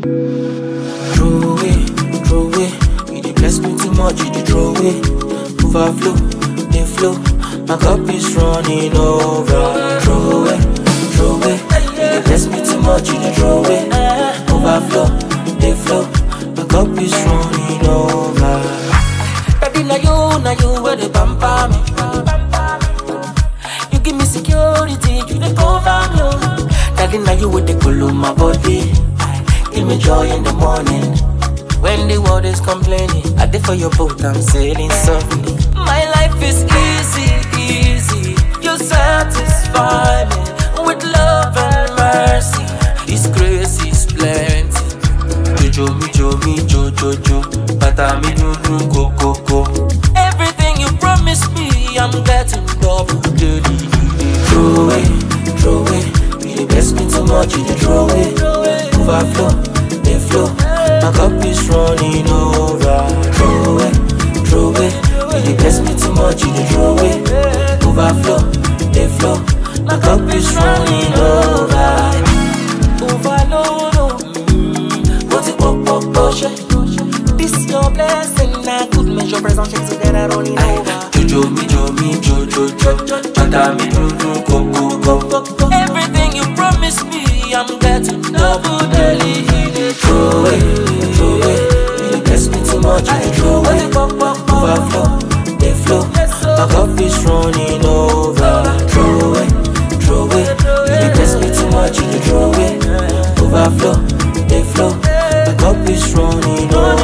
Throw away, throw away. You dey bless me too much, you dey throw away. Overflow, dey flow. My cup is running over. Throw away, throw away. You dey bless me too much, you dey throw away. Overflow, dey flow. My cup is running over. Daddy, na you, na you where the pamper me. You give me security, you dey cover me. oh. Daddy, na you with the cool on my body. Give me joy in the morning. When the world is complaining, I did for your boat, I'm sailing softly. My life is easy, easy. You satisfy me with love and mercy. His grace is plenty. Jojo mi jo mi jo jo jo, bata mi dun dun ko ko ko. Everything you promised me, I'm getting double daily. Throw away, throw away. You dey bless me too much, you dey throw away. Overflow, dey flow. My cup is running over. Throw away, throw away. You dey bless me too much, you dey throw away. Overflow, dey flow. My cup is running over. Overload, oh. Mm. What's it, pop, pop, pop, This your blessing, I could measure present check together running over. Jojo mi jo mi jo jo jo, bata mi dun dun ko ko ko. Everything you promised me, I'm getting double daily. Throw away, throw away. You dey bless me too much, you dey throw away. Overflow, dey flow. My cup is running over. Throw away, throw away. You dey bless me too much, you dey throw away. Overflow, dey flow. My cup is running over.